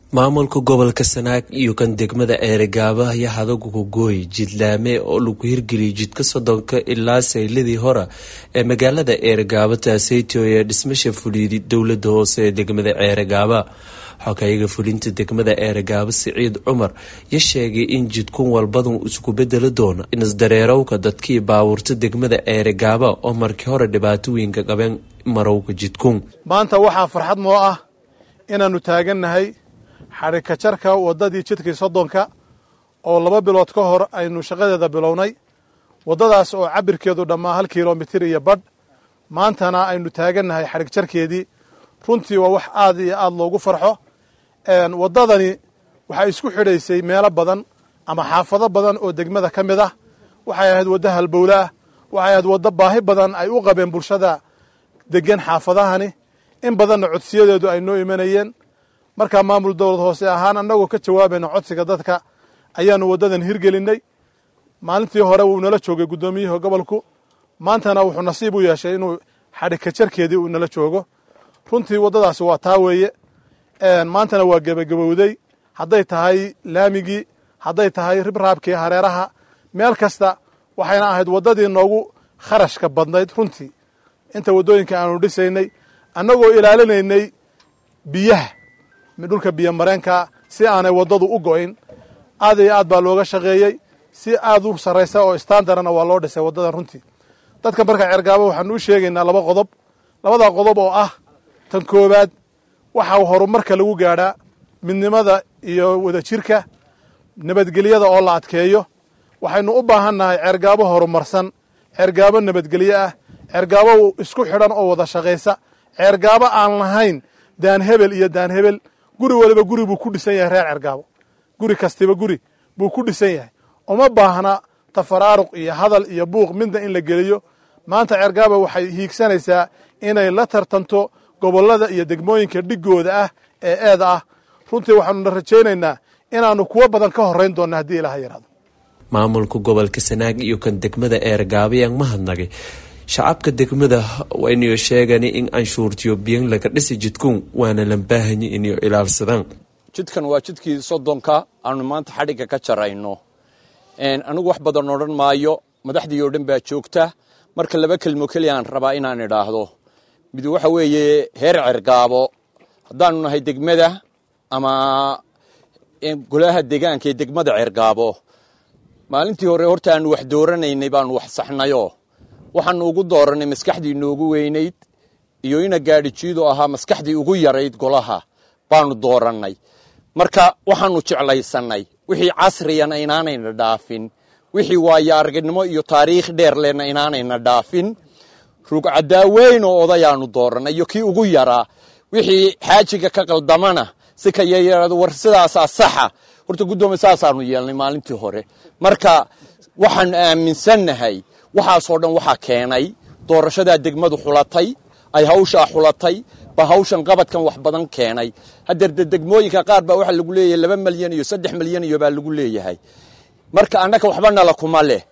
maamulka gobolka sanaag iyo kan degmada ceerigaaba ayaa hadaguga gooy jidlaame oo lagu hirgeliyay jidka soddonka ilaa sayladii hore ee magaalada ceerigaaba taaseytio ee dhismasha fuliyday dowlada hoose ee degmada ceerigaaba xogayaga fulinta degmada ceerigaaba siciid cumar ya sheegay in jidkun walbadan isku bedeli doono inisdareerowka dadkii baawurta degmada ceerigaaba oo markii hore dhibaato weynka qabeen marowga jidkun maanta waxaa farxad moo ah inaannu taagannahay xadhikajarka waddadii jidkii soddonka oo laba bilood ka hor aynu shaqadeeda bilownay waddadaas oo cabirkeedu dhammaa hal kilomitir iyo badh maantana aynu taagannahay xadhigjarkeedii runtii waa wax aad iyo aad loogu farxo waddadani waxay isku xidhaysay meelo badan ama xaafado badan oo degmada ka mid ah waxay ahayd waddo halbowle ah waxay ahayd waddo baahi badan ay u qabeen bulshada degan xaafadahani in badanna codsiyadeedu ay noo imanayeen markaa maamul dowlad hoose ahaan annagoo ka jawaabayna codsiga dadka ayaanu waddadan hirgelinay maalintii hore wuu nala joogay guddoomiyihii gobolku maantana wuxuu nasiib u yeeshay inuu xadhikajarkeedii uu nala joogo runtii waddadaasi waa taa weeye maantana waa gebagabowday hadday tahay laamigii hadday tahay ribraabkii hareeraha meel kasta waxayna ahayd waddadii noogu kharashka badnayd runtii inta waddooyinka aanu dhisaynay annagoo ilaalinaynay biyaha dhulka biyo mareenka si aanay waddadu u go'in aad iyo aad baa looga shaqeeyey si aad u sarraysa oo standarana waa loo dhisay waddadan runtii dadka marka cergaabo waxaanu u sheegaynaa laba qodob labadaa qodob oo ah tan koowaad waxaa horumarka lagu gaadhaa midnimada iyo wadajirka nabadgelyada oo la adkeeyo waxaynu u baahannahay cergaabo horumarsan cergaabo nabadgelyo ah cergaabo isku xidhan oo wada shaqaysa cergaabo aan lahayn daan hebel iyo daan hebel guri waliba guri buu ku dhisan yahay reer cergaabo guri kastiba guri buu ku dhisan yahay uma baahna tafaraaruq iyo hadal iyo buuq midna in la geliyo maanta cergaabo waxay hiigsanaysaa inay la tartanto gobollada iyo degmooyinka dhigooda ah ee eeda ah runtii waxaanuna rajaynaynaa inaannu kuwo badan ka horrayn doonna haddii ilaaha yidhahdo maamulka gobolka sanaag iyo kan degmada ceergaabayaan mahadnagay shacabka degmada waynayo sheegani in anshuurtiyo biyan laga dhisi jidkun waana lambaahanyi inayo ilaalsadaan jidkan waa jidkii soddonka aanu maanta xadhigga ka jarayno anigu wax badan odhan maayo madaxdii oo dhan baa joogta marka laba kelmo keliyaan rabaa inaan idhaahdo mid waxa weeye heer cergaabo haddaanu nahay degmada ama golaha deegaanka ee degmada cergaabo maalintii hore horta aanu wax dooranaynay baanu wax saxnayo waxaanu ugu dooranay maskaxdii noogu weynayd iyo ina gaadhi jiidoo ahaa maskaxdii ugu yarayd golaha baanu doorannay marka waxaanu jeclaysannay wixii casriyana inaanayna dhaafin wixii waayo aragnimo iyo taariikh dheer lehna inaanayna dhaafin rugcadaaweyn oo odayaanu doorannay iyo kii ugu yaraa wixii xaajiga ka qaldamana si ka yaryarado war sidaasaa saxa horta guddoomiye saasaanu yeelnay maalintii hore marka waxaanu aaminsannahay waxaasoo dhan waxaa keenay doorashadaa degmadu xulatay ay hawshaa xulatay ba hawshan qabadkan wax badan keenay hadeerde degmooyinka qaar baa waxaa lagu leeyahay laba malyan iyo saddex malyan iyo baa lagu leeyahay marka annaga waxba nala kuma leh